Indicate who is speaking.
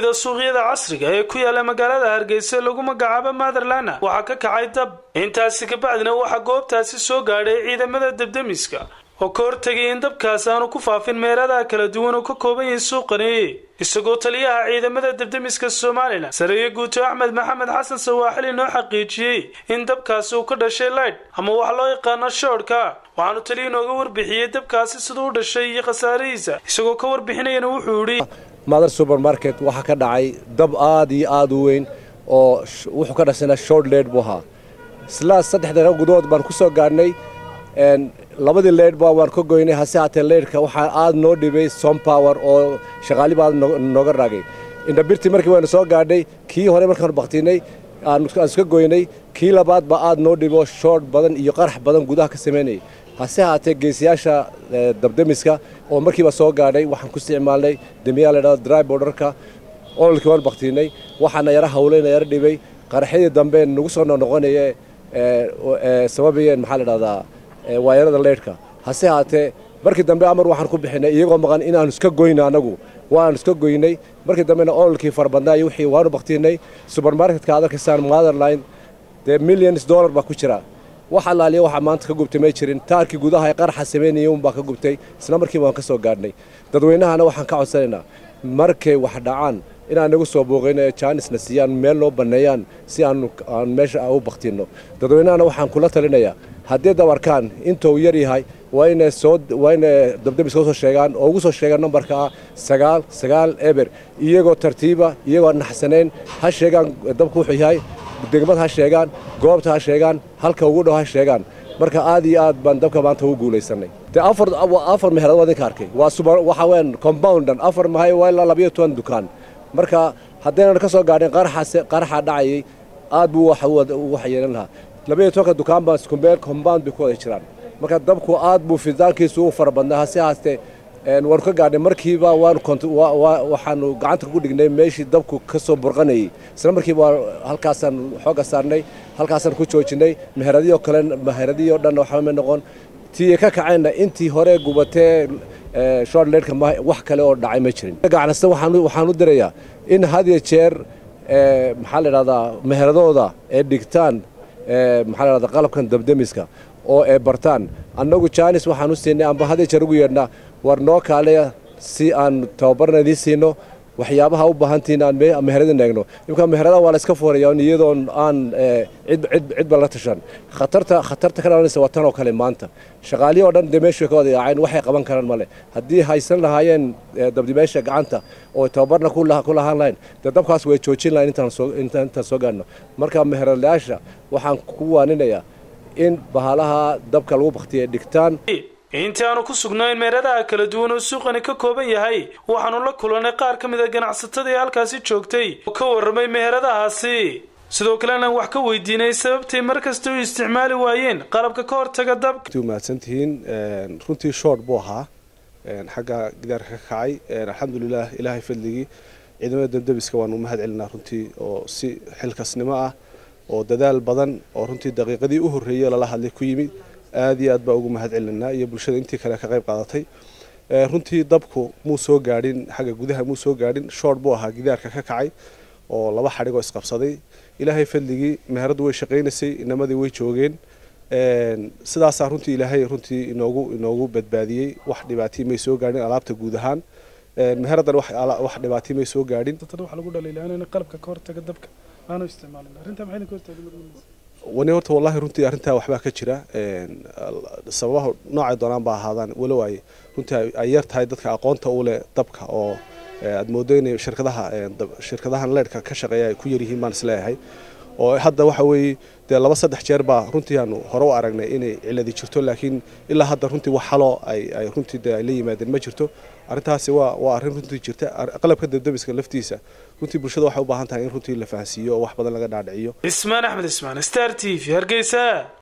Speaker 1: a suuqyada casriga ee ku yaala magaalada hargeysa lagu magacaabo matherlana waxaa ka kacay dab intaasi kabacdina waxaa goobtaasi soo gaadhay ciidamada debdemiska oo ka hortegay in dabkaas aanu ku faafin meeladaha kala duwan oo ka kooban yahay suuqani isagoo taliyaha ciidamada debdemiska somalilan sareeye guuto axmed maxamed xasan sawaaxili noo xaqiijiyey in dabkaasi uu ka dhashay laydh ama wax loo yaqaano shoodhka waxaanu taliya inooga warbixiyey dabkaasi siduu u dhashay iyo khasaarihiisa isagoo ka warbixinayana wuxuu yidhi
Speaker 2: mother supermarket waxaa ka dhacay dab aad iyo aad u weyn oo wuxuu ka dhashayna short leyd buu ahaa islaa saddex daqiiqo gudahood baan ku soo gaadhnay labadii leydhba waan ka goynay hase haatee leydhka waxaa aad noo dhibay som power oo shaqaaliba aad nooga raagay indhabirtii markii waynu soo gaadhay kii hore markaanu baktinay aan iska goynay kii labaad baa aad noo dhibo shoort badan iyo qarax badan gudaha ka samaynayay hase haatee geesiyaasha dabdemiska oo markiiba soo gaadhay waxaan ku isticmaalnay demiyaa la dhahdo dry borderka ololkii waan baktinay waxaana yara hawlayna yara dhibay qaraxyadii dambe nagu soo noqnoqonaye sababayeen maxaa la dhahdaa waayarada leydhka hase haatee markii dambe amar waxaan ku bixinay iyagoo maqan inaanu iska goyno annagu waanu iska goynay markii dambena ololkii farabadnaayo wixii waanu baktinay subermarketka aad arkaysaan motherline dee millions dollar baa ku jira wax allaaliya waxaa maanta ka gubtay may jirin taarkii gudaha ee qaraxa samaynayay unbaa ka gubtay isla markiiba waan ka soo gaadhnay dadweynahana waxaan ka codsanaynaa markay wax dhacaan inaan nagu soo booqayno ee jaanisna siiyaan meel noo banneeyaan si aan aan meesha u baktinno dadweynahana waxaan kula talinayaa haddii dab arkaan intuu yar yahay waa inay soo waa inay dabdemiska usoo sheegaan oo ugu soo sheegaan nambarka ah sagaal sagaal eber iyagoo tartiiba iyagoo naxsanayn ha sheegaan dabku wuxuu yahay degmad ha sheegaan goobta ha sheegaan halka ugu dhow ha sheegaan marka aad iyo aad baan dabka maanta ugu guulaysanay de afar afar meherad waa idinka arkay waa suba waxa weeyaan compoundan afar mahay waa ilaa labayo toban dukaan marka haddaynan ka soo gaadhin qaraxaase qaraxa dhacayay aad buu wax yeelan lahaa labayo tobanka dukaan baa iskumeel compound bay ku wada jiraan marka dabku aad buu fidaankiisu u fara badnaa hase haastee waanu ka gaadhnay markiiba waanu waxaanu gacanta ku dhignay meeshii dabku ka soo burqanayay isla markiiba halkaasaan xooga saarnay halkaasaan ku joojinay meheradiyo kale meheradiyo dhan waxba noqon tii ka kacayna intii hore gubatee short leydhka wax kale oo dhacay ma jirin gacanasta waxaan u dirayaa in had iyo jeer maxaa la idhahdaa meheradooda ee dhigtaan maxaa la dhahdaa qalabkan dabdemiska oo ee bartaan annagu jaanis waxaan u siinay amba had iyo jeer ugu yeedhnaa war noo kaaleya si aan tababarna idiin siino waxyaabaha u baahantihiin aan meheradin eegno imka meheradaha waa la iska fuuraya iyadoon aan cidba la tashan khatarta khatarta ka dhalanaysa waa tan oo kale maanta shaqaalihi oo dhan dee meeshu ka wada yaaceen waxay qaban karaan male haddii haysan lahaayeen dabdimeesha gacanta oo tababarna ku lahaan lahayn dee dabkaas way joojin lahayn intaan soo gaadhno marka meheradayaasha waxaan ku waaninayaa in bahalaha dabka lagu baktiya dhigtaan
Speaker 1: intii aanu ku sugnayn meeradaha kala duwan oo suuqani ka kooban yahay waxaanu la kulannay qaar ka mid a ganacsatada ee halkaasi joogtay oo ka warramay meheradahaasi sidoo kalena wax ka weydiinay sababtay mar kasta u isticmaali waayeen qalabka ka hortaga dabka
Speaker 3: mahadsantihiin runtii shoort buu ahaa xagga gidaarka ka kacay alxamdulilah ilaahay fadligii ciidamada dabdebiska waanu mahad celinaa runtii oo si xilkasnimo ah oo dadaal badan oo runtii daqiiqadii u horreeyey lala hadlay ku yimid aad iyo aad baa ugu mahad celinaa iyo bulshada intii kale ka qayb qaadatay runtii dabku muu soo gaadhin xagga gudaha muu soo gaadhin shoort buu ahaa gidaarka ka kacay oo laba xadhigoo isqabsaday ilaahay fadligii meheraddu way shaqaynaysay inamadii way joogeen sidaasaa runtii ilaahay runtii inoogu inoogu badbaadiyey wax dhibaatay may soo gaadhin alaabta guud ahaan meheradan wax dhibaatay may soo gaadhin
Speaker 1: waxaa lagu dhaliilaa qalabka ka hortaga dabka aanu isticmaalin arrintaa maxay ka hortaagay
Speaker 3: wani horta wallahi runtii arrintaa waxbaa ka jira sababaha noocay doonaan ba ahaadaan walow ay runtii ay yar tahay dadka aqoonta u leh dabka oo aad moodo inay shirkadaha shirkadahan leydhka ka shaqeeya ay ku yaryihiin baan isleeyahay oo hadda waxa weeye dee laba saddex jeer baa runtii aanu hore u aragnay inay ciladi jirto laakiin ilaa hadda runtii wax xaloo ay ay runtii dee ay la yimaadeen ma jirto arrintaasi waa waa arrin runtii jirta qalabka dabdabiska laftiisa runtii bulshada waxay u baahan tahay in runtii la fahansiiyo oo wax badan laga dhaadhiciyo
Speaker 1: ismaan axmed ismaan star t v hargeysa